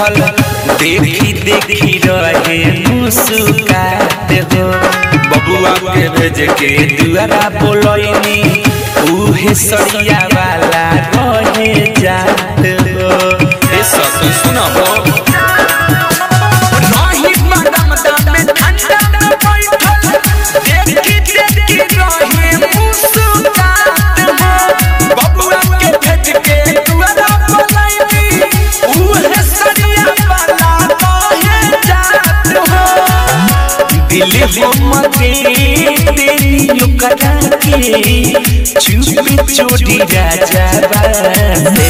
बैठल देखी देखी रहे मुस्कात हो बबुआ के भेज के दुआरा बोलैनी उहे सरिया वाला रहे जात हो ए सखी सुनबो नाही मैडम दामे ठंडा में बैठल देखी देखी रहे मुस्कात हो बबुआ के भेज के दुआरा बोलैनी उहे सरिया वाला रहे जात हो दिल हमके तेरी करा के चुप चोटी राजा बासे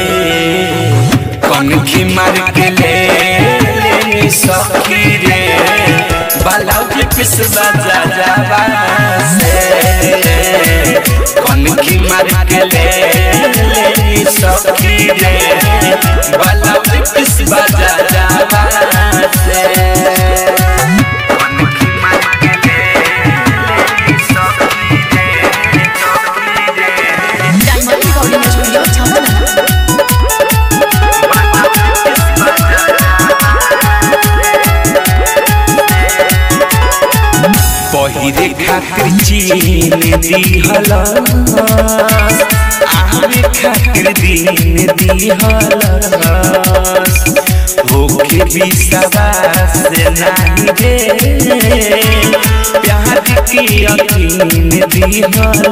कनखी मार के ले ले सखी रे बालाउ के पिस बाजा जावा से कनखी मार के ले ले सखी रे बालाउ के पिस बाजा जावा से डायमंड रिकॉर्डिंग स्टूडियो छावना पहिरे खातिर चीन दिहल आमे खातिर दिन दिहल होके विश्वास नहीं रे प्यार के यकीन दिहल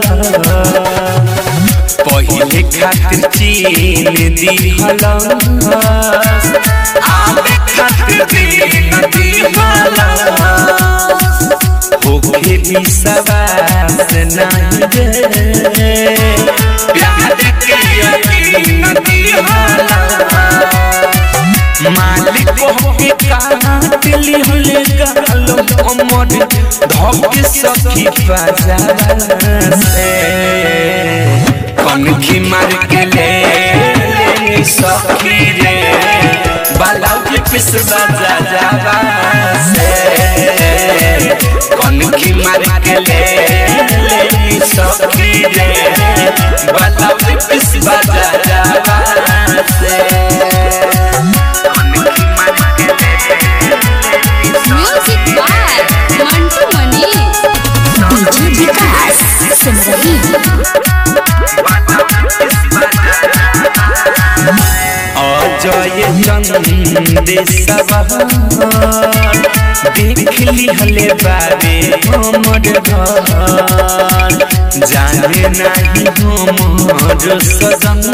पहिले खातिर चीन दिहल आमे खातिर दिन दिहल होके भी सवास नहीं रे प्यार के यकीन दिहाला मालिक होके काट लिहले गालो अमर धोके सखी बाजार से कनखी मार के ले ले सखी रे बालाउ के पिस बाजा जावा से कनखी मार के ले ले सखी रे बालाउ के पिस बाजा जावा से कनखी मार के ले music by Mantu Mani DJ Vikas Simrahi Ajay चंदेशवा देख लिहले बाबे हमर घर जाने नहीं हमर सजन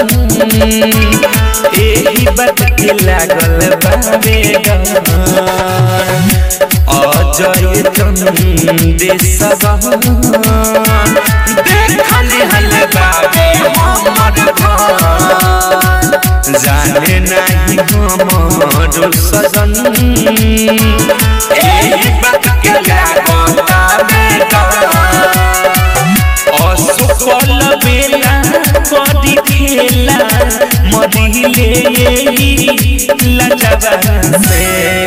एही बात के लागल बाबे डर अजय चंदेशवा देख लिहले बाबे हमर घर जाने नहीं हमर सजन एही बात के लागता बेटा असफल बेला कदी खेला मदिले यही लजबा से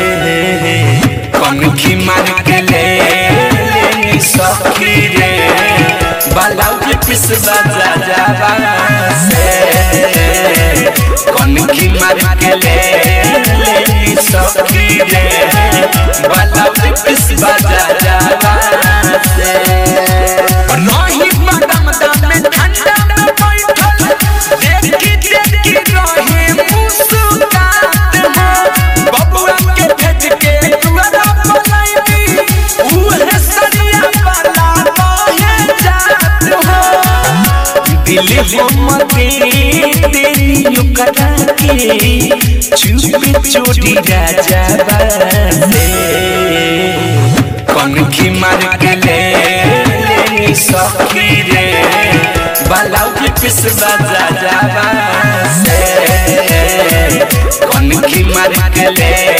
कनखी मार के ले ले सखी रे बालाउ के पिस बाजा जावा से कनखी मार के ले ले सखी रे बालाउ के पिस बाजा जावा से रही मैडम दामे ठंडा में बैठल देखी देखी रहे मुस्कात हो बबुआ के भेज के दुआरा बोलैनी उहे सरिया वाला रहे जात हो दिल हमके तेरी करा के चुप चोटी राजा बासे कनखी मार के ले ले सखी रे बालाउ के पिस बाजा जावा से कनखी मार के ले